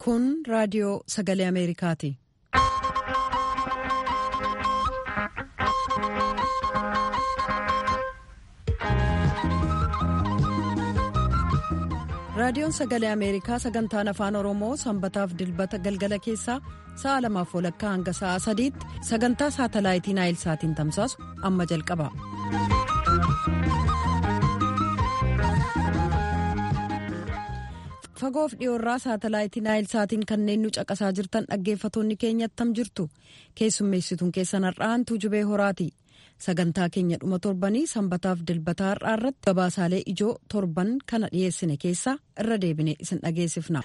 Kun raadiyoo sagalee Ameerikaati. Raadiyoon sagalee Ameerikaa sagantaan afaan Oromoo sanbataaf dilbata galgala keessaa sa'a lamaaf walakkaa hanga sa'a sadiitti sagantaa saatalaayitii Naayilsaatiin tamsaasu amma jalqaba. Fagoof dhiyoorraa saatalaayitii Naayilsaatiin kanneen nu caqasaa jirtan dhaggeeffatoonni keenya attam jirtu keessummeessituun keessan har'aantuu jubee horaati. sagantaa keenya dhuma torbanii sanbataaf dilbataa har'aa irratti gabaasaalee ijoo torban kana dhiyeessine keessaa irra deebine isin dhageessifna.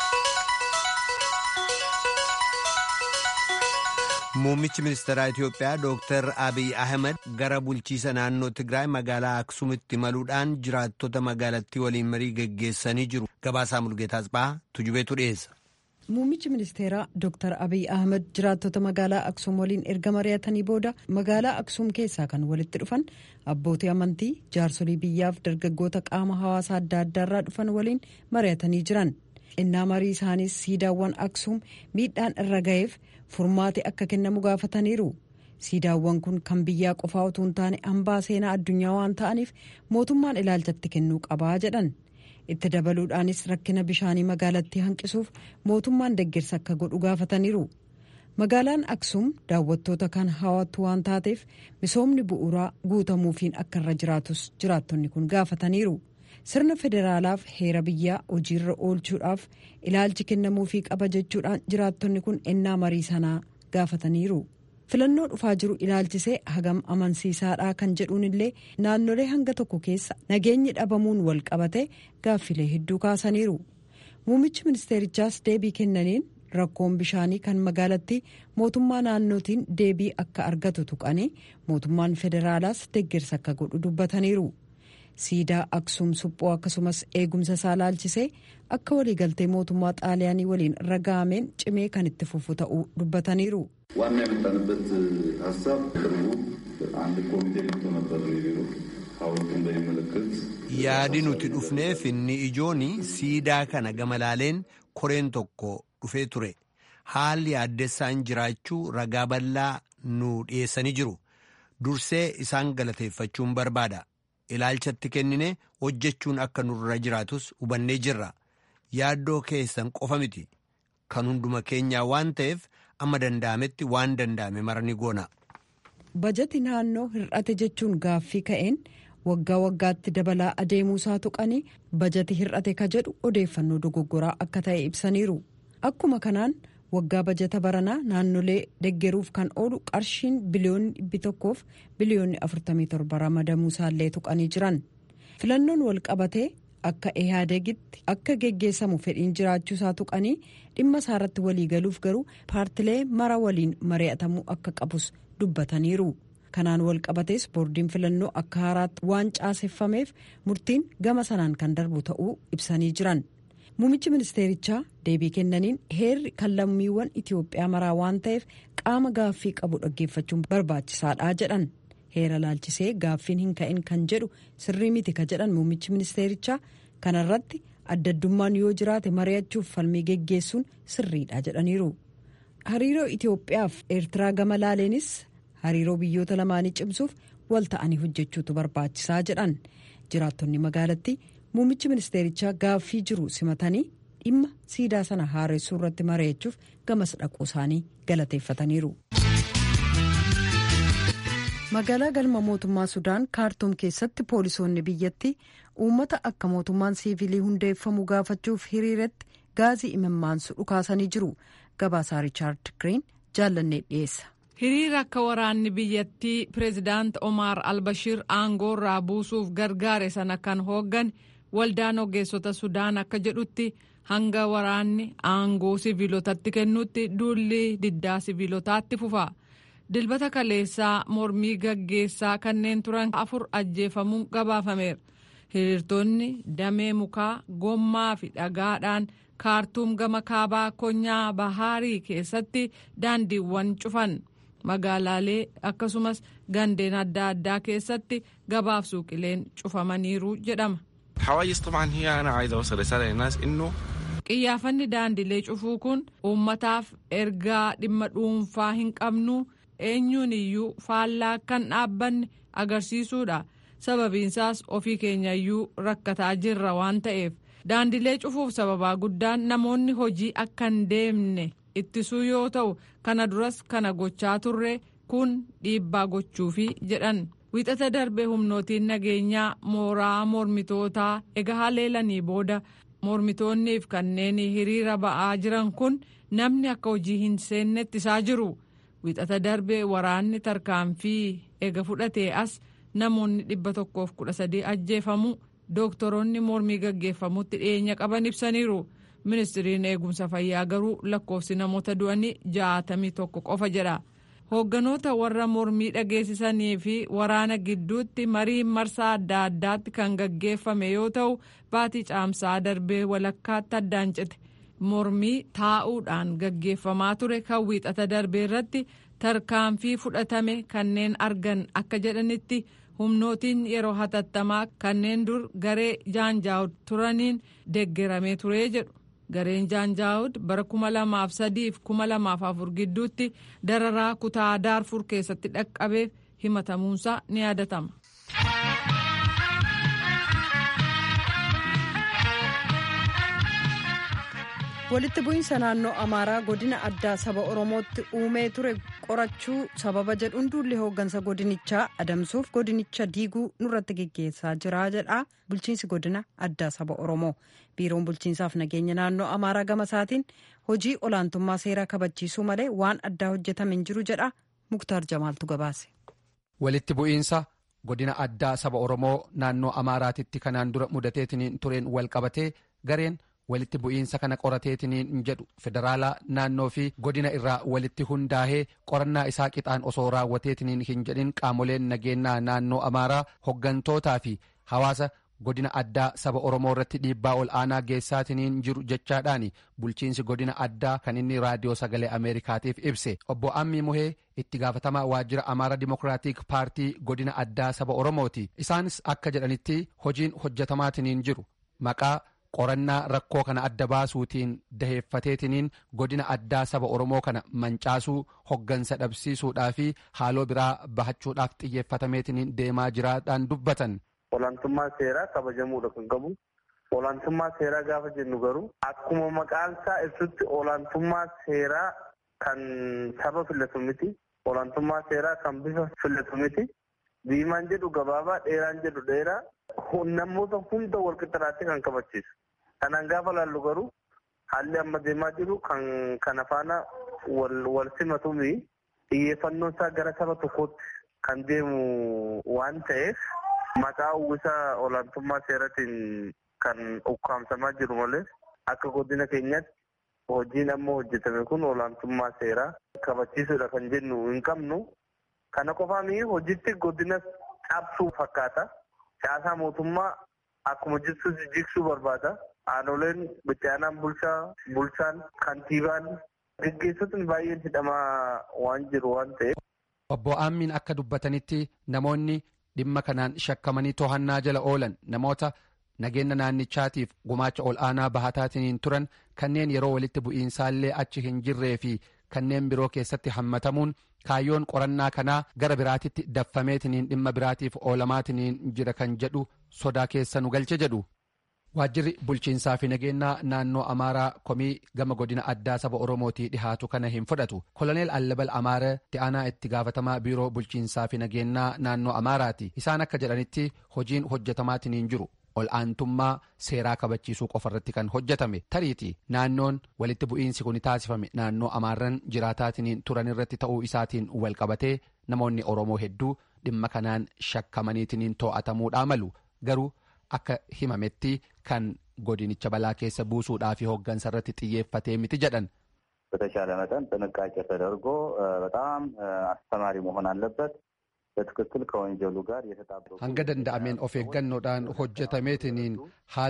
Muummichi ministeeraa Itiyoophiyaa Dr. Abiy Ahmed gara bulchiisa naannoo Tigraay magaalaa Aksuumitti imaluudhaan jiraattota magaalattii waliin marii geggeessanii jiru. Gabaasaa Mulgeetaa Asxaa Tujubeetu dhiyeessa. Muummichi ministeeraa Dr. Abiy Ahmed jiraattota magaalaa Aksuum waliin erga mari'atanii booda magaalaa Aksuum keessaa kan walitti dhufan abbootii amantii jaarsolii biyyaaf dargaggoota qaama hawaasaa adda addaarraa dhufan waliin mari'atanii jiran. Innaa marii isaaniis siidaawwan Aksuum miidhaan irra ga'eef furmaati akka kennamu gaafataniiru. Siidaawwan kun kan biyyaa qofaa utuu hin taane hambaa seenaa addunyaa waan ta'aniif mootummaan ilaalchatti kennuu qabaa jedhan. itti dabaluudhaanis rakkina bishaanii magaalattii hanqisuuf mootummaan deeggarsa akka godhu gaafataniiru magaalaan aksuum daawwattoota kan hawwattu waan taateef misoomni bu'uuraa guutamuufiin akka irra jiraatus jiraattonni kun gaafataniiru sirna federaalaaf heera biyyaa hojiirra oolchuudhaaf ilaalchi kennamuufii qaba jechuudhaan jiraattonni kun ennaa marii sanaa gaafataniiru. filannoo dhufaa jiru ilaalchisee hagam amansiisaadhaa kan jedhuun illee naannolee hanga tokko keessa nageenyi dhabamuun wal qabate gaaffilee hedduu kaasaniiru muummichi ministeerichaas deebii kennaniin rakkoon bishaanii kan magaalattii mootummaa naannootiin deebii akka argatu tuqanii mootummaan federaalaas deeggarsa akka godhu dubbataniiru siidaa aksuum suphoo akkasumas eegumsa isaa ilaalchisee akka waliigaltee mootummaa xaaliyaanii waliin raga'ameen cimee kan itti fufu ta'uu dubbataniiru. ዋና የመጣንበት ሀሳብ ቅርቡ አንድ ኮሚቴ መጥቶ ነበር ቢሮ ሐውልቱን በሚመለከት yaadi nuti dhufneef inni ijoon siidaa kana gamalaaleen koreen tokko dhufee ture haalli addessaan jiraachuu ragaa bal'aa nu dhiyeessanii jiru dursee isaan galateeffachuun barbaada ilaalchatti kennine hojjechuun akka nurra jiraatus hubannee jirra yaaddoo keessan qofa miti kan hunduma keenyaa waan ta'eef amma danda'ametti waan danda'ame marani goona. bajati naannoo hir'ate jechuun gaaffii ka'een waggaa waggaatti dabalaa adeemuusaa tuqanii bajati hir'ate ka jedhu odeeffannoo dogoggoraa akka ta'e ibsaniiru akkuma kanaan waggaa bajata baranaa naannolee deggeruuf kan oolu qarshiin biliyoonni dhibbi tokkoof biliyoonni 47 ramadamuusaallee tuqanii jiran filannoon wal qabatee akka ehaadegitti akka geggeessamu fedhiin jiraachuusaa tuqanii dhimma isaarratti waliigaluuf garuu paartilee mara waliin mari'atamuu akka qabus dubbataniiru kanaan wal qabatees boordiin filannoo akka haaraatti waan caaseffameef murtiin gama sanaan kan darbu ta'uu ibsanii jiran muummichi ministeerichaa deebii kennaniin heerri kan lammiiwwan itiyoophiyaa maraa waan ta'eef qaama gaaffii qabu dhaggeeffachuun barbaachisaadha jedhan heera laalchisee gaaffiin hin ka'in kan jedhu sirrii miti ka jedhan muummichi ministeerichaa kanarratti addaddummaan yoo jiraate mari'achuuf falmii geggeessuun sirriidha jedhaniiru hariiroo itiyoophiyaaf eertiraa gama laaleenis hariiroo biyyoota lamaanii cimsuuf wal ta'anii hojjechuutu barbaachisaa jedhan jiraattonni magaalattii muummichi ministeerichaa gaaffii jiru simatanii dhimma siidaa sana haaressuu irratti mari'achuuf gamas dhaquu isaanii galateeffataniiru. magaalaa galma mootummaa sudaan kaartuum keessatti poolisoonni biyyattii uummata akka mootummaan siivilii hundeeffamu gaafachuuf hiriiratti gaazii imimmaansu dhukaasanii jiru gabaasaa riichaard giriin jaallannee dhiyeessa. hiriira akka waraanni biyyattii pireezidaant omaar albashiir aangoo irraa buusuuf gargaare sana kan hooggan waldaan ogeessota sudaan akka jedhutti hanga waraanni aangoo siviilotatti kennutti duulli diddaa siviilotaatti fufa. dilbata kaleessaa mormii gaggeessaa kanneen turan afur ajjeefamuun gabaafameera hiriirtonni damee mukaa gommaa fi dhagaadhaan kaartuum gama kaabaa konyaa bahaarii keessatti daandiiwwan cufan magaalaalee akkasumas gandeen adda addaa keessatti gabaaf suuqileen cufamaniiru jedhama. Qiyyaafanni daandilee cufuu kun uummataaf ergaa dhimma dhuunfaa hin qabnu eenyuun iyyuu faallaa kan dhaabbanne agarsiisuudha. Sababiinsaas ofii keenya iyyuu rakkataa jirra waan ta'eef daandilee cufuuf sababaa guddaan namoonni hojii akka hin deemne ittisuu yoo ta'u kana duras kana gochaa turre kun dhiibbaa gochuufi jedhan. Wixata darbe humnootiin nageenyaa mooraa mormitootaa egaa haleelanii booda mormitoonniif kanneen hiriira ba'aa jiran kun namni akka hojii hin seenne ittisaa jiru. Wixata darbe waraanni tarkaanfii ega fudhatee as namoonni dhibba tokkoof kudha sadii ajjeefamu dooktoroonni mormii gaggeeffamutti dhiyeenya qaban ibsaniiru. Ministiriin eegumsa fayyaa garuu lakkoofsi namoota du'anii jaatamii tokko qofa jedha. hoogganoota warra mormii dhageessisanii fi waraana gidduutti marii marsaa adda addaatti kan gaggeeffame yoo ta'u baatii caamsaa darbee walakkaatti addaan cite mormii taa'uudhaan gaggeeffamaa ture kan wiixata darbee irratti tarkaanfii fudhatame kanneen argan akka jedhanitti humnootiin yeroo hatattamaa kanneen dur garee jaanjaawud turaniin deeggaramee ture jedhu. gareen jaanjaawud bara kuma lamaaf sadiif kuma lamaaf afur gidduutti dararaa kutaa daarfur keessatti dhaqqabeef himatamuunsaa ni yaadatama. walitti bu'iinsa naannoo amaaraa godina addaa saba oromootti uumee ture qorachuu sababa jedhuun duulli hooggansa godinichaa adamsuuf godinicha diiguu nurratti geggeessaa jira jedha bulchiinsi godina addaa saba oromoo biiroon bulchiinsaaf nageenya naannoo amaaraa gama isaatiin hojii olaantummaa seeraa kabachiisuu malee waan addaa hojjetame hin jiru jedha muktaar jamaaltu gabaase. walitti bu'iinsa godina addaa saba oromoo naannoo amaaraatitti kanaan dura mudateetiin tureen wal qabatee gareen. walitti bu'iinsa kana qorateetiniin jedhu federaalaa naannoo fi godina irraa walitti hundaa'ee qorannaa isaa qixaan osoo raawwateetiniin hin jedhin qaamoleen nageenyaa naannoo amaaraa hoggantootaa fi hawaasa godina addaa saba oromoo irratti dhiibbaa ol aanaa geessaatiniin jiru jechaadhaan bulchiinsi godina addaa kan inni raadiyoo sagalee ameerikaatiif ibse obbo ammii muhee itti gaafatamaa waajjira amaara dimokiraatik paartii godina addaa saba oromooti isaanis akka jedhanitti hojiin hojjetamaatiniin jiru maqaa qorannaa rakkoo kana adda baasuutiin daheeffateetiniin godina addaa saba oromoo kana mancaasuu hoggansa dhabsiisuudhaa fi haaloo biraa bahachuudhaaf xiyyeeffatameetiniin deemaa jiraadhaan dubbatan. Olaantummaa seeraa kabajamuudha kan qabu. Olaantummaa seeraa gaafa jennu garuu akkuma maqaan isaa ibsutti olaantummaa seeraa kan saba filatu miti. Olaantummaa seeraa kan bifa filatu miti. Diimaan jedhu gabaabaa dheeraan jedhu dheeraa. namoota hunda wal qixxaatti kan kabachiisu. Kanaan gaafa laallu garuu haalli amma deemaa jiru kan kana faana wal simatuumi xiyyeeffannoon isaa gara saba tokkootti kan deemu waan ta'eef maqaa uwwisa olaantummaa seeratiin kan ukkaamsamaa jiru malee akka godina keenyatti hojiin amma hojjetame kun olaantummaa seeraa kabachiisuudha kan jennu hin qabnu. Kana qofaami hojiitti godina cabsuu fakkaata. Siyaasaa mootummaa akkuma jirtu jigsuu barbaada. Aanoleen bittaanaan bulchaa, bulchaan, kantiibaan gaggeessotni baay'een hidhamaa waan jiru waan ta'eef. Obbo Aammiin akka dubbatanitti namoonni dhimma kanaan shakkamanii to'annaa jala oolan namoota nageenya naannichaatiif gumaacha ol aanaa bahataatiin turan kanneen yeroo walitti bu'iinsaallee achi hin jirree fi kanneen biroo keessatti hammatamuun kaayyoon qorannaa kanaa gara biraatitti daffameetiniin dhimma biraatiif oolamaatiniin jira kan jedhu sodaa keessa nu galche jedhu. Waajjirri bulchiinsaa fi nageenyaa naannoo Amaaraa komii gama godina addaa saba Oromootii dhihaatu kana hin fudhatu. Koloneel Allabal Amaara Ti'aanaa itti gaafatamaa biiroo bulchiinsaa fi nageenyaa naannoo Amaaraati. Isaan akka jedhanitti hojiin hojjetamaatiniin jiru. ol aantummaa seeraa kabachiisuu qofa irratti kan hojjetame tariiti naannoon walitti bu'iinsi kun taasifame naannoo amaarran jiraataatiniin turan irratti ta'uu isaatiin wal qabatee namoonni oromoo hedduu dhimma kanaan shakkamaniitiniin to'atamuudhaa malu garuu akka himametti kan godinicha balaa keessa buusuudhaa fi hooggansa irratti xiyyeeffatee miti jedhan. በተሻለ መጠን ጥንቃቄ ተደርጎ በጣም አስተማሪ መሆን አለበት። hanga danda'ameen of eeggannoodhaan hojjetameetiniin haala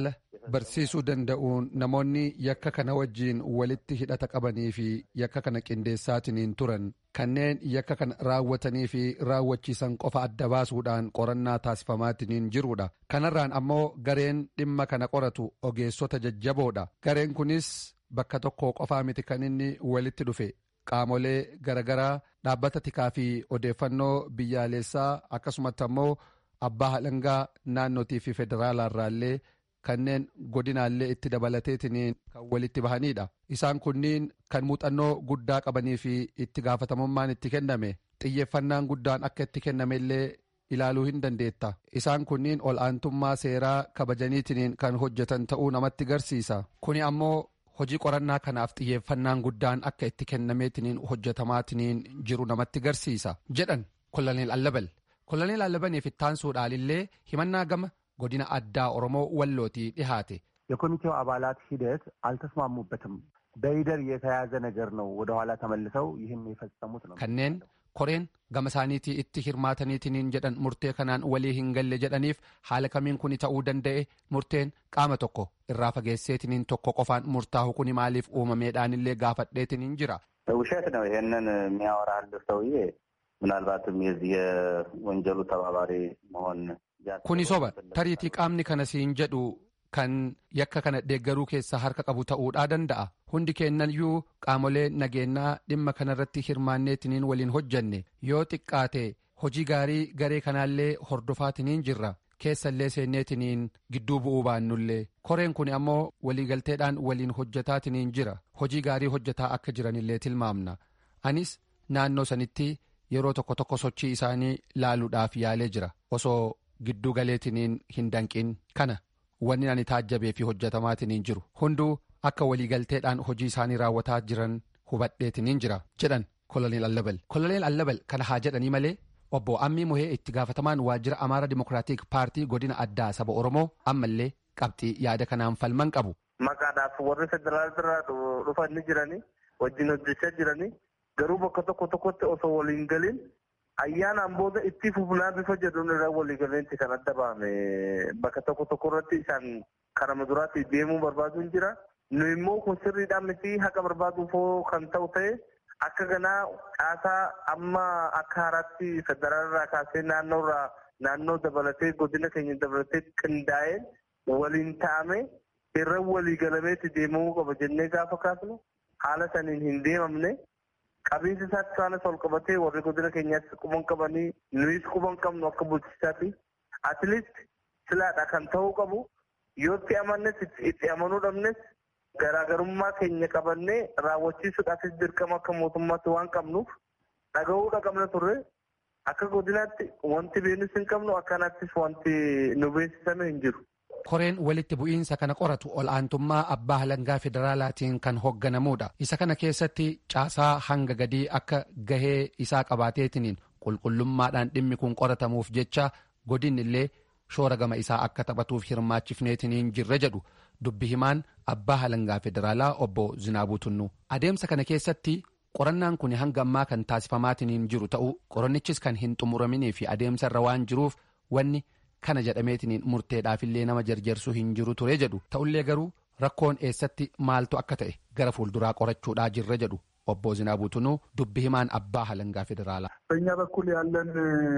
barsiisuu danda'uun namoonni yakka kana wajjiin walitti hidhata qabanii fi yakka kana qindeessaatiniin turan kanneen yakka kana raawwatanii fi raawwachiisan qofa adda baasuudhaan qorannaa taasifamaatiniin jirudha kanarraan ammoo gareen dhimma kana qoratu ogeessota jajjaboodha gareen kunis bakka tokko qofaa miti kan inni walitti dhufe qaamolee garagaraa dhaabbata tikaa fi odeeffannoo biyyaalessaa akkasumatti ammoo abbaa halangaa naannootii fi federaalaarraallee kanneen godinaallee itti dabalateetiniin kan walitti bahanidha isaan kunniin kan muuxannoo guddaa qabanii fi itti gaafatamummaan itti kenname xiyyeeffannaan guddaan akka itti kennamellee ilaaluu hin dandeetta isaan kunniin ol aantummaa seeraa kabajaniitiniin kan hojjetan ta'uu namatti garsiisa kuni ammoo hojii qorannaa kanaaf xiyyeeffannaan guddaan akka itti kennameetiniin hojjetamaatiniin jiru namatti garsiisa jedhan koloneel allabal koloneel allabaniif ittaansuudhaalillee himannaa gama godina addaa oromoo wallootii dhihaate የኮሚቴው አባላት ሂደት አልተስማሙበትም። በይደር የተያዘ ነገር ነው። ወደኋላ ተመልሰው ይህን የፈጸሙት ነው። kanneen koreen gama isaaniitii itti hirmaataniitiniin jedhan murtee kanaan walii hin galle jedhaniif haala kamiin kuni ta'uu danda'e murteen qaama tokko irraa fageesseetiniin tokko qofaan murtaa'u kuni maaliif uumameedhaanillee gaafadheetiniin jira. ውሸት ነው። ይሄንን የሚያወራልህ ሰውዬ ምናልባትም የዚህ የወንጀሉ ተባባሪ መሆን kuni soba tariitii qaamni kana siin jedhu kan yakka kana deeggaruu keessaa harka qabu ta'uudhaa danda'a hundi kennayyuu qaamolee nageenyaa dhimma kanarratti hirmaanneetiniin waliin hojjanne yoo xiqqaate hojii gaarii garee kanaallee hordofaatiniin jirra keessallee seenneetiniin gidduu bu'uu baannullee koreen kun ammoo waliigalteedhaan waliin hojjetaatiniin jira hojii gaarii hojjetaa akka jiranillee tilmaamna anis naannoo sanitti yeroo tokko tokko sochii isaanii laaluudhaaf yaalee jira osoo gidduu galeetiniin hin danqin kana wanni ani taajjabee fi hojjetamaatiniin jiru hunduu akka waliigalteedhaan hojii isaanii raawwataa jiran hubadheetiniin jira jedhan koloneel allabal koloneel allabal kana haa jedhanii malee obbo ammii muhee itti gaafatamaan waajjira amaara dimokiraatik paartii godina addaa saba oromoo ammallee qabxii yaada kanaan falman qabu. maqaadhaaf warri federaal irraa dhufanii jiranii wajjin hojjechaa jiranii garuu bakka tokko tokkotti osoo waliin galin ayyaanaan booda itti fufnaa bifa jedhuun irraa waliigaleensi kan adda baame bakka tokko tokko irratti isaan karaa duraatti deemuu barbaaduun jira. Nu immoo kun sirriidhaan miti haqa barbaaduuf kan ta'u ta'e akka ganaa caasaa amma akka haaraatti federaalirraa kaasee naannoorraa naannoo dabalatee godina keenya dabalatee qindaa'ee waliin taa'ame irra waliigalameetti deemamuu qaba jennee gaafa kaasnu haala saniin hin deemamne qabiinsi isaatti isaanis ol qabatee warri godina keenyaatti quban qabanii nuyis quban qabnu akka bulchisaatti atleast silaadha kan ta'uu qabu yootti amannes itti amanuu dhabnes garaagarummaa keenya qabannee raawwachiisuudhaafis dirqama akka mootummaatti waan qabnuuf dhaga'uudha qabna turre akka godinaatti wanti beenus hin qabnu akkanaattis wanti nu beeksisame hin jiru. koreen walitti bu'iinsa kana qoratu ol aantummaa abbaa halangaa federaalaatiin kan hoogganamuudha isa kana keessatti caasaa hanga gadii akka gahee isaa qabaateetiniin qulqullummaadhaan dhimmi kun qoratamuuf jecha godinni illee shoora gama isaa akka taphatuuf hirmaachifneetiniin jirra jedhu dubbi himaan abbaa halangaa federaalaa obbo Zinaabuu Tunnu adeemsa kana keessatti qorannaan kun hanga ammaa kan taasifamaatiniin jiru ta'uu qorannichis kan hin xumuraminii fi adeemsa irra waan jiruuf wanni kana jedhameetiniin murteedhaafillee nama jarjarsuu hin jiru ture jedhu ta'ullee garuu rakkoon eessatti maaltu akka ta'e gara fuulduraa qorachuudhaa jirra jedhu obbo Zinaabuu Tunuu dubbi himaan abbaa halangaa federaalaa. በእኛ በኩል ያለን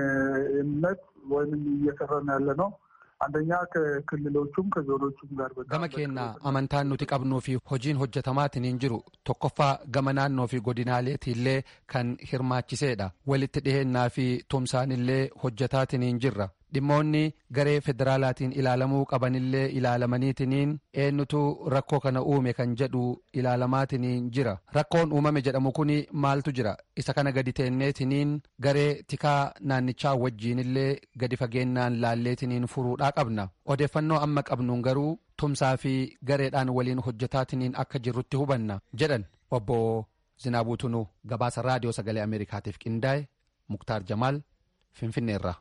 እምነት ወይም እየሰራን ያለ ነው አንደኛ ከክልሎቹም ከዞኖቹም ጋር gama keenya amantaan nuti qabnuu fi hojiin hojjetamaatiin jiru tokkoffaa gama naannoo fi godinaaleetiillee kan hirmaachiseedha walitti dhihennaa fi tumsaanillee hojjetaatiin jirra dhimmoonni garee federaalaatiin ilaalamuu qabanillee ilaalamaniitiniin eenyutu rakkoo kana uume kan jedhu ilaalamaatiin jira rakkoon uumame jedhamu kun maaltu jira isa kana gadi teenneetiniin garee tikaa naannichaa wajjiinillee gadi fageennaan laalleetiniin furuudhaa qabna odeeffannoo amma qabnuun garuu tumsaa fi gareedhaan waliin hojjetaatiin akka jirrutti hubanna jedhan obbo Zinaabuu Tunuu gabaasa raadiyoo sagalee Ameerikaatiif qindaa'e Muktaar Jamaal Finfinneerra.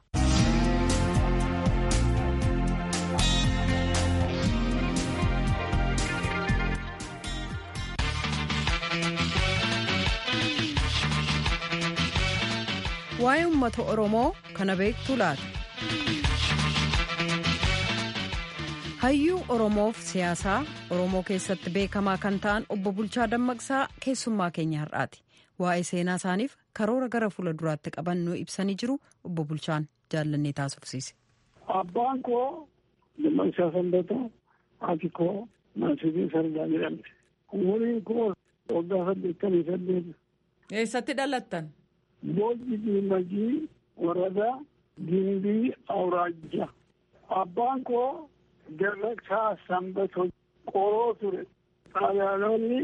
waa'ee uummata oromoo kana beektu laata hayyuu oromoof siyaasaa oromoo keessatti beekamaa kan ta'an obbo bulchaa dammaqsaa keessummaa keenya har'aati waa'ee seenaa isaaniif karoora gara fuula duraatti qaban nu ibsanii jiru obbo bulchaan jaallannee taasifsiise. abbaan koo dammaqsaa sanbata haati koo maasibii sardaa jedhamte umuriin koo waggaa saddeettamii saddeet. eessatti dhalattan? boolli diimagii warada gimbii awraajja abbaan koo Dammaqsaa sanbatoo qoroo ture xaaliyaanonni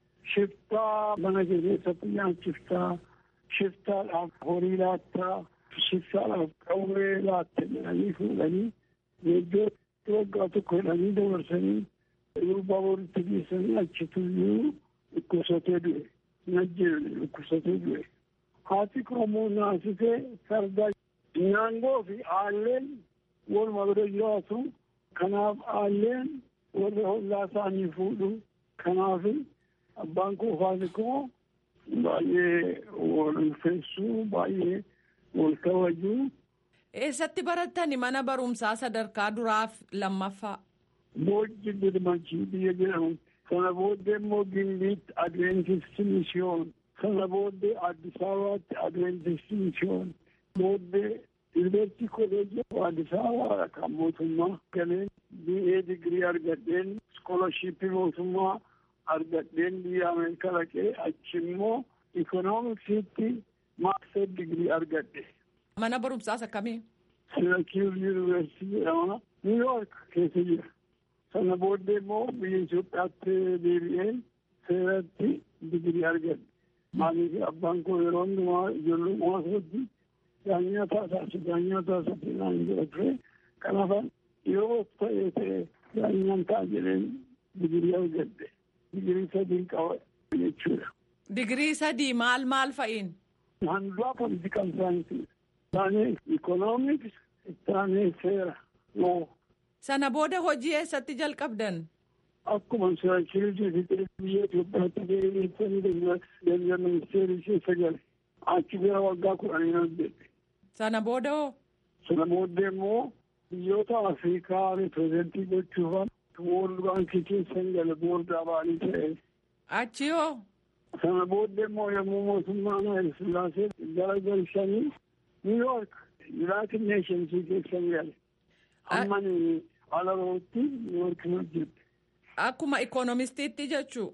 shiftaa mana keessatti nyaachiftaa shiftaadhaaf horii laattaa shiftaadhaaf qawwee laatte jedhanii fuudhanii iddoo waggaa tokko jedhanii dabarsanii durbaa boritti geessanii achituyyuu dhukkubsatee du'e najjeene dhukkubsatee du'e haati koomoo naasisee sardaa naangoo fi aalleen waluma bira jiraatu kanaaf aalleen warra hollaa isaanii fuudhu kanaaf abbaan koo faati koo baay'ee wal ulfeessuu baay'ee wal kabajuu. Eessatti barattani mana barumsaa sadarkaa duraaf lammaffaa? Boojji Dirmachii biyya jedhamu. Sana booddee immoo Gimbiitti Adventistii Mishiyoon. Sana booddee Addis Ababaatti Adventistii Mishiyoon. Booddee Yuunivarsiitii Kolleejii Addis Ababaa kan mootummaa galeen BA digirii argadheen iskoolashiippii mootummaa argadheen biyya Ameerikaa dhaqee achi immoo ikoonomiksiitti maastar digirii argadhe. Mana barumsaas akkamii? Sirakiir Yuunivarsiitii jedhama. Niw Yoork keessa jira. Sana booddee immoo biyya Itoophiyaatti deebi'een seeratti digirii argadhe. Maaliif abbaan koo yeroo hundumaa ijoollummaa isaatti daanyaa taasisu daanyaa taasisu naan jedha ture kanaaf yeroo ta'ee ta'e daanyaan ta'a jedheen digirii argadhe digirii sadii qaba jechuudha. Digirii sadii maal maal fa'iin? Handuraa politikal saayinsii isaanii ikoonomiks isaanii seera loo. Sana booda hojii eessatti jalqabdan? Akkuma siraakirii fi biyya Itoophiyaatti deebi'eessanii deebi'an ministeerii keessa gale. Achi bira waggaa kudhanii hojjette. Sana booda hoo? Sana booddee immoo biyyoota Afrikaa ripirezentii gochuufan Woorld Baankii keessan gale boordaa ba'anii ta'e. Achi hoo? Sana booddee immoo yommuu mootummaan Hayil Sillaasee gara galchanii New York United Nationsii keessan gale. Ammani alarootti New York hojjette. Akkuma ikoonomistiitti jechuu?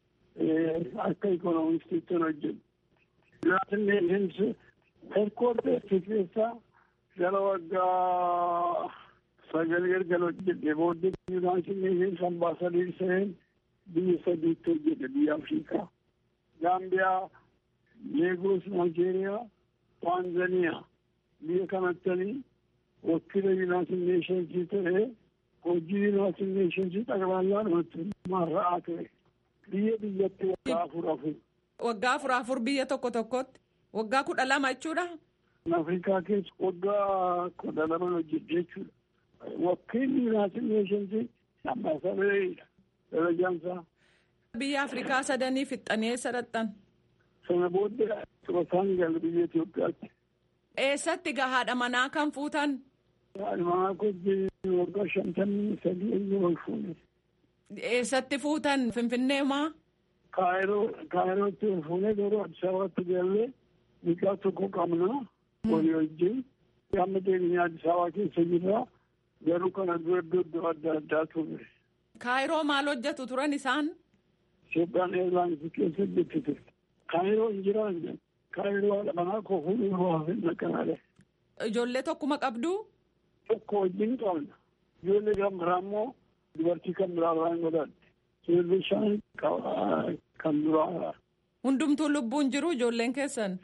Akka ikoonomistiitti hojjette. United Nations headquarters keessaa gara waggaa sagal galgala hojjete booddee United Nations ambaasadeer seen biyya sadiitti hojjete biyya Afrikaa. Gaambiyaa, Leegos, Naayijeeriyaa, Taanzaniyaa biyya kanattanii wakiila United Nations ta'ee hojii United Nations xaqbalaa dhumatti marra'aa ture. Biyya biyyatti waggaa afur afur. Waggaa afur afur biyya tokko tokkotti waggaa kudha lama jechuudha. Afrikaa keessa waggaa kudha lama hojjete jechuudha. Wakiilli United Nations ambaasadeeridha darajaan isaa. Biyya Afrikaa sadanii fixxanii eessa dhaqxan? Sana booddee xubataan gala biyya Itoophiyaatti. Eessatti gahaadha manaa kan fuutan? Haadha manaa kojjii waggaa shantamii sadii eeyyama ol fuune. Eessatti fuutan Finfinnee maa? Kaayiroo Kaayirootti ol fuune garuu Addis Ababaatti galee mucaa tokko qabna walii wajjin. Amma deemnee Addis Ababaa keessa jirra garuu kana dura iddoo adda addaa turre. Kaayiroo maal hojjetu turan isaan? Itoophiyaan eirlaansii keessa hojjettite. Kaayiroo hin jiraanne. Kaayiroo haadha manaa koo fuudhuu waa hin naqanaale. Ijoollee tokkuma qabdu? Tokko wajjin qabna. Ijoollee kan biraa immoo dubartii kan biraa irraa hin godhatte. Ijoollee shan kan biraa. Hundumtuu lubbuun jiru ijoolleen keessan?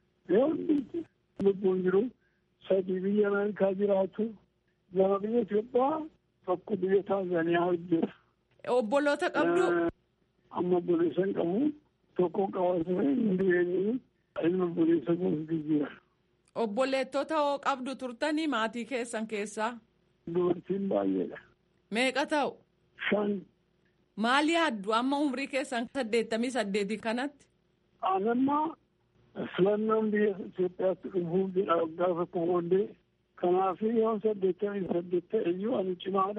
Lubbuun jiru sadii biyya Ameerikaa jiraatu. Lama biyya Itoophiyaa tokko biyya Taanzaaniyaa hojjeta. Obboloota qabdu? Amma obboleessa hin qabu. Tokko qabaatu hin jireenyi ilma obboleessa gosa jira. Obboleettota hoo qabdu turtanii maatii keessan keessaa? Dubartiin baay'eedha. Meeqa ta'u? Shan. Maal yaaddu amma umrii keessan saddeettamii saddeetii kanatti? Anammaa filannoon biyya Itoophiyaatti dhufuuf jedha waggaa tokko booddee. Kanaaf yoo saddeettamii saddeet ta'e iyyuu ani cimaadha.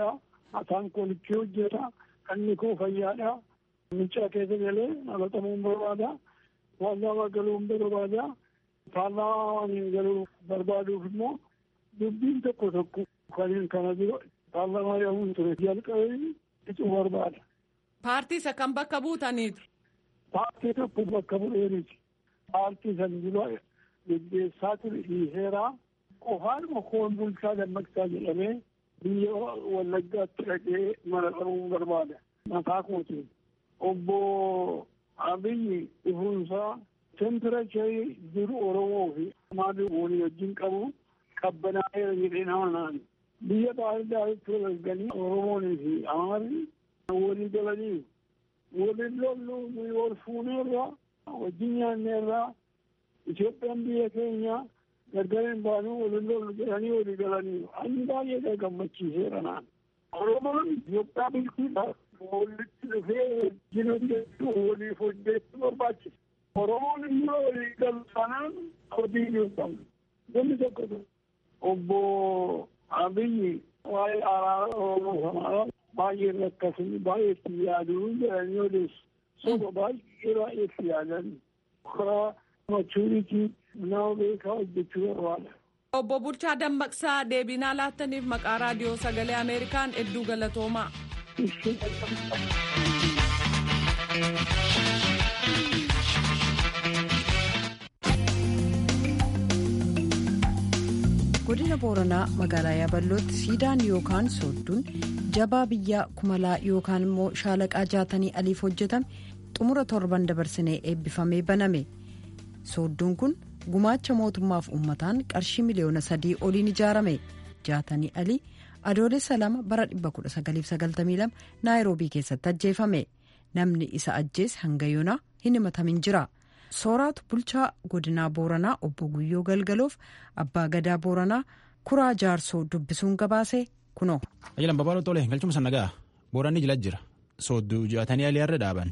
afaan koolichii hojjeta kanni koo fayyaadha miccaa keessa galee dhalatamuu barbaada paarlaamaa galuun barbaada paarlaamaa galuu barbaaduuf immoo dubbiin tokko tokko kan kana dura paarlaamaa yaa'uun ture jalqabee icuu barbaada. Paartii isa kan bakka buutaniitu. Paartii tokko bakka bu'eeriti. Paartii san dura geggeessaa ture dhiiseeraa qofaanuma koon bulchaa dammaqsaa jedhamee biyya wallaggaatti dhaqee mana qabuun barbaada. Mataa kootiin. Obbo Abiyyi dhufuunsaa temperacharii jiru Oromoo fi maadii walii wajjin qabu qabbanaa'eera jedhee nama naan. Biyya baay'ee walganii Oromoonii fi Amaarri walii galanii waliin lollu wal fuuneerra wajjin nyaanneerra Itoophiyaan biyya keenya gargariin baanuu waliin lollu jedhanii walii galanii ani baay'ee gammachiiseera naan. Oromoon Itoophiyaa bulchuudhaaf walitti dhufee wajjin hojjechuu waliif hojjechuu barbaachisa. Oromoon immoo walii galu sanaan hojii hin qabu. Namni tokko obbo Abiyyi waa'ee araara Oromoo sanaa baay'ee rakkasanii baay'ee itti yaaduu jedhanii odeessu. Soba baay'ee baay'ee itti yaadan. Karaa machuuritii nama beekaa hojjechuu barbaada. Obbo Bulchaa Dammaqsaa deebinaa laattaniif maqaa raadiyoo sagalee Ameerikaan hedduu galatoomaa. godina booranaa magaalaa yaaballootti siidaan yookaan soodduun jabaa biyyaa kumalaa yookaan immoo shaalaqaa jaatanii aliif hojjetame xumura torban dabarsinee eebbifamee baname soodduun kun gumaacha mootummaaf uummataan qarshii miliyoona sadii oliin ijaarame jaatanii alii adoolessa lama bara 1992 naayiroobii keessatti ajjeefame namni isa ajjeese hanga yoonaa hin himatamin jira. sooraatu bulchaa godinaa booranaa obbo guyyoo galgaloof abbaa gadaa booranaa kuraa jaarsoo dubbisuun gabaase kunoo. ajalan babaloo tole galchuma sana ga'a booranni jila jira soodduu jaatanii aliyaarra dhaaban.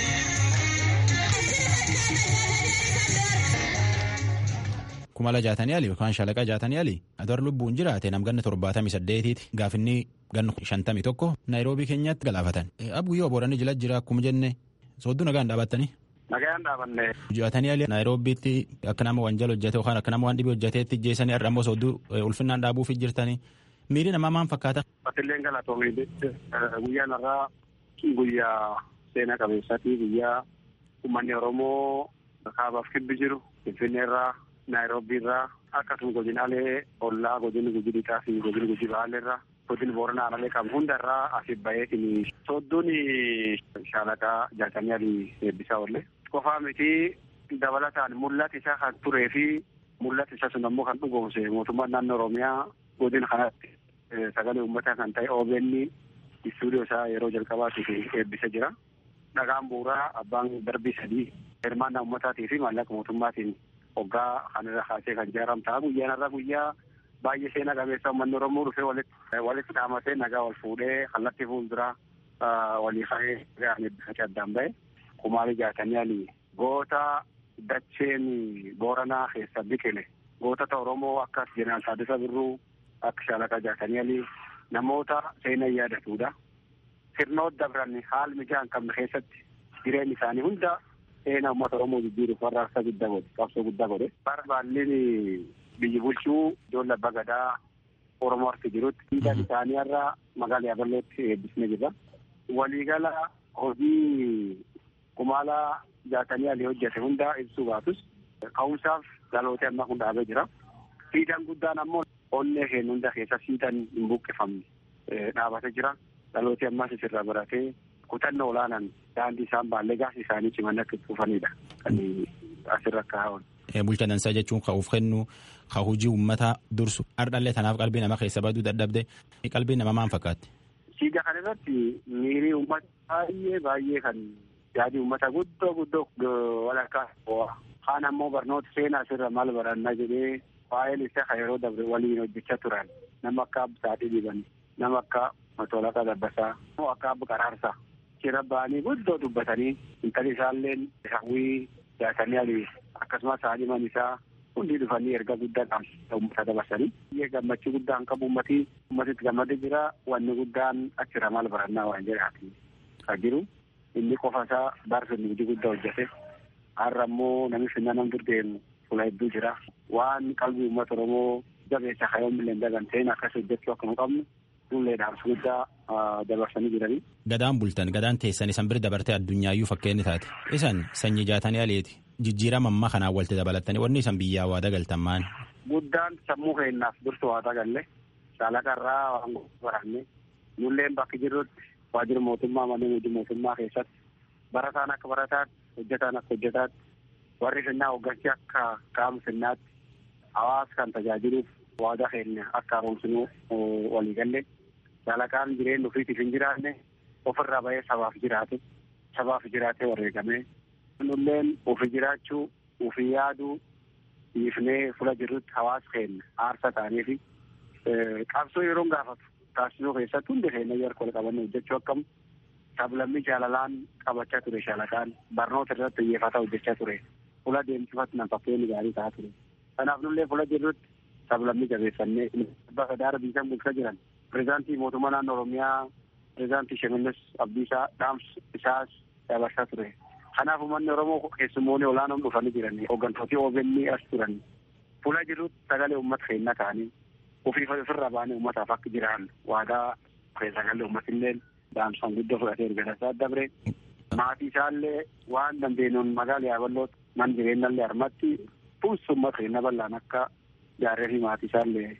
kumala jaatanii ali yookaan shalaqa jaatanii ali adoor lubbuun jiraate nam ganna torbaatamii saddeetiiti gaafinni ganna shantamii tokko naayiroobii keenyatti galaafatan. abguyyoo booranni jila jira akkuma jenne soodduu nagaan dhaabattanii. Nagaan dhaabanne. Jaatanii ali naayiroobiitti akka nama wanjala hojjete yookaan akka nama waan dhibee hojjeteetti jeessanii har'a immoo soodduu ulfinnaan dhaabuuf jirtanii miiri namaa maal fakkaata. Batilleen galatoomii guyyaan irraa guyyaa seenaa qabeessaati guyyaa uummanni Oromoo kaabaaf kibbi jiru Finfinnee irraa Naayiroobii irraa akkasuma godinaalee ollaa godinni guji dhiqaa fi godinni guji baalee irraa godinni booranaa alalee qabu hunda irraa asiif baheetiin soodduun shaalaqaa jaatanii alii eebbisaa oolle. Qofaa miti dabalataan mul'ata isaa kan turee fi mul'ata isaa sun ammoo kan dhugoomse mootummaan naannoo Oromiyaa godina kanatti sagalee uummataa kan ta'e OBN istuudiyoo isaa yeroo jalqabaatiif eebbisa jira. Dhagaan bu'uuraa abbaan darbii sadii hirmaannaa uummataatii fi maallaqa mootummaatiin hoggaa kanarra kaasee kan ijaaram ta'a. Guyyaan irraa guyyaa baay'ee seenaa qabeessa uummanni Oromoo dhufee walitti dhaamatee nagaa wal fuudhee kallattii fuulduraa walii ka'ee nagaan eebbifate addaan ba'e. Kumaalee jaatanii ali goota dacheen booranaa keessa biqile gootota Oromoo akkas jeneraal Taaddasaa Birruu akka shaalaqaa jaatanii ali namoota seenaa yaadatudha. Sirnoota dabran haal mijaa hin qabne keessatti jireenya isaanii hunda seenaa uummata Oromoo jijjiiruuf warraaqsa guddaa godhe qabsoo guddaa godhe. Barbaalleen biyyi bulchuu ijoollee abbaa gadaa Oromoo harka jirutti dhiigaan isaanii irraa magaalaa Yaabalootti eebbisnee jirra. Waliigala hojii kumaalaa jaatanii alii hojjete hunda ibsuu baatus ka'umsaaf dhaloota ammaa kun dhaabee jira. Siidaan guddaan ammoo onnee keenya hunda keessa siidaan hin buqqifamne dhaabatee jira. Dhalooti ammaas isirraa baratee kutannoo olaanaan daandii isaan baallee gaasi isaanii ciman akka dhufanidha. Kan asirra kaa'an. Bulchaa dansaa jechuun ka'uuf kennu ka hojii uummataa dursu hardhallee tanaaf qalbii nama keessa baduu dadhabde qalbii nama maal fakkaatti. Siidaa kana irratti miirii uummata baay'ee baay'ee kan yaadii uummata guddoo guddoo walakkaa kaan ammoo barnoota seenaa asirra maal barannaa jedhee waa'een isaa kan yeroo dabre waliin hojjechaa turan nama akka Absaadhii Diban nama akka Matolaqaa Dabbasaa akka Abba Qaraarsaa jira ba'anii guddoo dubbatanii intalli isaallee hawwii jaatanii alii akkasumas haadhiman isaa hundi dhufanii erga guddaa qaamsiisa uummata dabarsanii biyya gammachuu guddaan qabu uummatii uummatitti gammadee jira wanni guddaan achirra maal barannaa waan jedhaati ka jiru inni qofa isaa baarsinni hojii guddaa hojjete har'a immoo namni finna nam durdeemu fuula hedduu jira waan qalbii uummata oromoo jabeessa kayoomillee daganteen akkas hojjechuu akka nu qabnu nullee dhaamsa guddaa dabarsanii jiranii. Gadaan bultan gadaan teessan isan bira dabartee addunyaayyu fakkeenni taate isan sanyii jaatanii aleeti jijjiirama ammaa kanaan walitti dabalattanii wanni isan biyyaa waa dagaltan maan. Guddaan sammuu keenyaaf dursu waa dagalle shaalaqarraa waan baranne nulleen bakki jirrutti waajjira mootummaa manneen hojii mootummaa keessatti barataan akka barataatti hojjetaan akka hojjetaatti warri finnaa hoggansi akka qaama finnaatti hawaasa kan tajaajiluuf waadaa keenya akka haaromsinuu walii galle shaalaqaan jireenya ofiitiif hin jiraanne ofirraa bahee sabaaf jiraate sabaaf jiraatee wareegamee nulleen ofi jiraachuu ofii yaaduu dhiifnee fula jirrutti hawaasa keenya aarsa ta'anii fi qabsoo yeroo gaafatu taasisuu keessatti hundi keenya yeroo wal qabanne hojjechuu akkam sablammii jaalalaan qabachaa ture shaalaqaan barnoota irratti xiyyeeffataa hojjechaa ture fula deemsifatti nan fakkeenyi gaarii ta'aa ture kanaaf nullee fula jirrutti sablammii jabeeffannee bakka daara biisan bulchaa jiran pireezidaantii mootummaa naannoo oromiyaa pireezidaantii Shimallis Abdiisaa dhaamsa isaas dabarsaa ture. Kanaaf uummanni Oromoo keessummoonni olaanoon dhufanii jiran hooggantooti OBN as turan fuula jirutti sagalee uummata keenyaa ta'anii ofii ofirra baanee uummataaf akka jiran waadaa sagalee uummatillee dhaamsaan guddoo fudhatee erga tasaa dabre. Maatii isaallee waan dandeenyuun magaala yaaballoo man jireenyallee harmatti fuulsi uummata keenya bal'aan akka jaarree fi maatii isaallee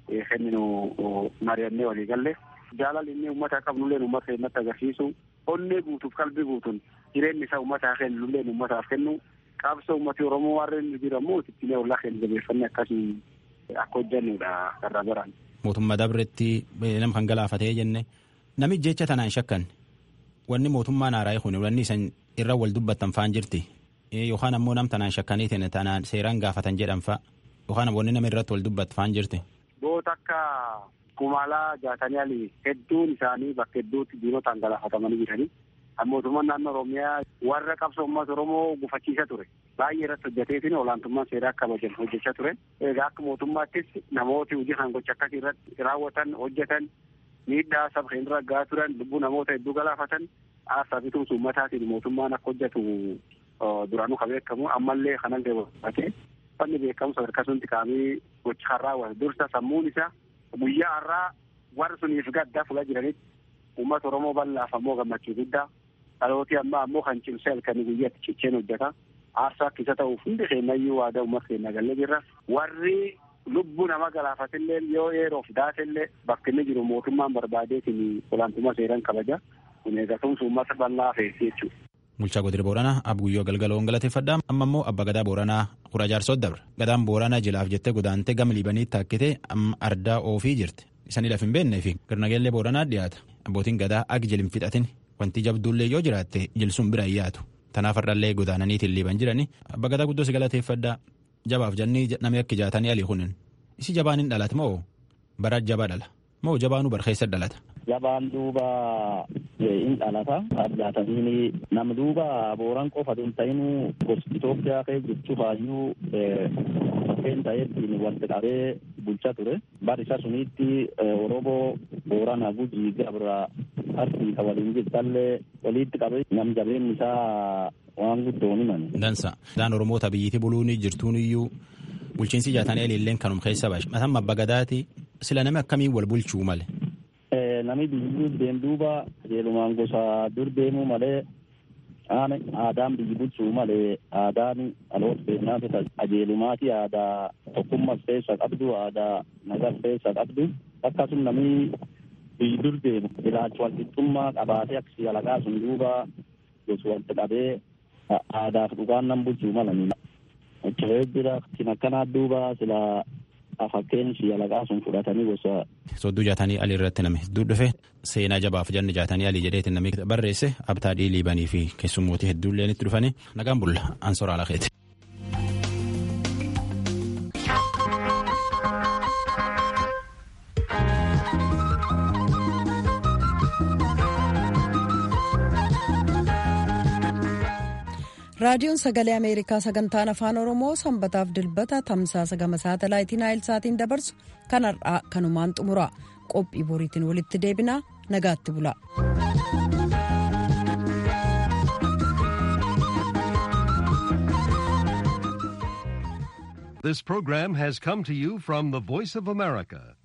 kenninu mari'annee walii galle jaalala inni uummata qabnulleen uummata keenyatti agarsiisu onnee guutuuf qalbii guutuun jireenyi isaa uummataa kennulleen uummataaf kennu qabsoo uummati oromoo warreen jiramu ittiin ollaa keenya jabeeffannee akkasii akka hojjannudha karra baraan. Mootummaa dabretti nama kan galaafatee jenne nami jecha tanaan shakkan wanni mootummaan haaraa kun wanni isan irra wal dubbattan faan jirti yookaan ammoo nam tanaan shakkaniitiin tanaan seeraan gaafatan jedhan fa'a yookaan wanni nama irratti wal dubbattu faan jirti. Goota akka kumaalaa jaatanii alii hedduun isaanii bakka hedduutti diinotaan galaafatamanii jiranii. Mootummaan naannoo Oromiyaa warra qabsoo uummata Oromoo gufachiisa ture. Baay'ee irratti hojjeteetiin olaantummaan seeraa kabajan hojjechaa ture. Egaa akka mootummaattis namooti hojii kan gocha akkasii irratti raawwatan hojjetan miidhaa saba keenya irra gahaa turan lubbuu namoota hedduu galaafatan aarsaa fi tumsa uummataatiin mootummaan akka hojjetu duraanuu kan beekamu ammallee kanallee walqabatee fanni beekamu sadarkaa sunti kaa'amee gocha kan raawwate dursa sammuun isaa guyyaa har'aa warra suniif gaddaa fuula jiranitti uummata Oromoo bal'aaf ammoo gammachuu guddaa dhalooti ammaa ammoo kan cimsee halkanii guyyaatti cicheen hojjeta aarsaa akka isa ta'uuf hundi keenyayyuu waadaa uummata keenya galle jirra warri lubbuu nama galaafatillee yoo yeroof daatellee bakki inni jiru mootummaan barbaadeetiin olaantummaa seeraan kabaja kun eegatumsa uummata bal'aa feesi jechuudha. Bulchaa Godina Booranaa Abguyyoo Galgaloon galateeffadhaa amma immoo Abba Gadaa Booranaa Kura Jaarsoo dabre gadaan Booranaa jilaaf jettee godaantee gama liibanii taakkitee amma ardaa oofii jirti isanii laf hin beeknee fi garnageellee Booranaa dhiyaata abbootiin gadaa agi jilin fixatin wanti jabduullee yoo jiraatte jilsuun bira hin yaatu tanaaf har'allee godaananiitiin liiban jirani Abba Gadaa guddoo si galateeffadhaa jabaaf jennii namni akka jaatanii alii kunin isi jabaan hin dhalata moo bara jabaa dhala moo jabaanuu barkeessa dhalata. Jabaan duuba in dhalata addaatanii nam duuba booran qofa tun ta'inuu gosti Itoophiyaa kee jechuuf hayyuu fakkeen ta'eettiin walitti qabee bulchaa ture. Bar isa sunitti Oromoo Boorana Gujii Gabra Arsiisa waliin jirtallee walitti qabee nam jabeen isaa waan guddoon himan. Dansa. Daan Oromoota biyyitti buluun jirtuun iyyuu bulchiinsi jaatanii aliilleen kanum keessa baashe. Mataan abba gadaati sila nami akkamiin wal bulchuu male. Nami biyyi deem duuba qajeelumaan gosa dur deemuu malee aadaan biyyi bulchuu malee aadaan dhaloota beeknaatu qajeelumaati aadaa tokkummas keessa qabdu aadaa nagas keessa qabdu akkasuma nami biyyi dur deemu ilaalcha walqixxummaa qabaatee akkasii alaqaa sun duuba gosa walitti qabee aadaaf dhugaan nan bulchuu malanii. Achirree jira kan akkanaa duuba sila fakkeen ishii alaqaa sun fudhatanii gosa. Sodduu jaatanii alii irratti nami hedduu dhufe seenaa jabaaf janni jaatanii alii jedheetiin namni barreesse abtaa dhiiliibanii fi keessummootii hedduullee itti dhufanii nagaan bulla ansoora alakeeti. raadiyoon sagalee ameerikaa sagantaan afaan oromoo sanbataaf dilbata tamsaasa gama saatalaayitii naayilsaatiin dabarsu kan har'aa kanumaan xumura qophii boriitiin walitti deebinaa nagaatti bula. This program has come to you from the Voice of America,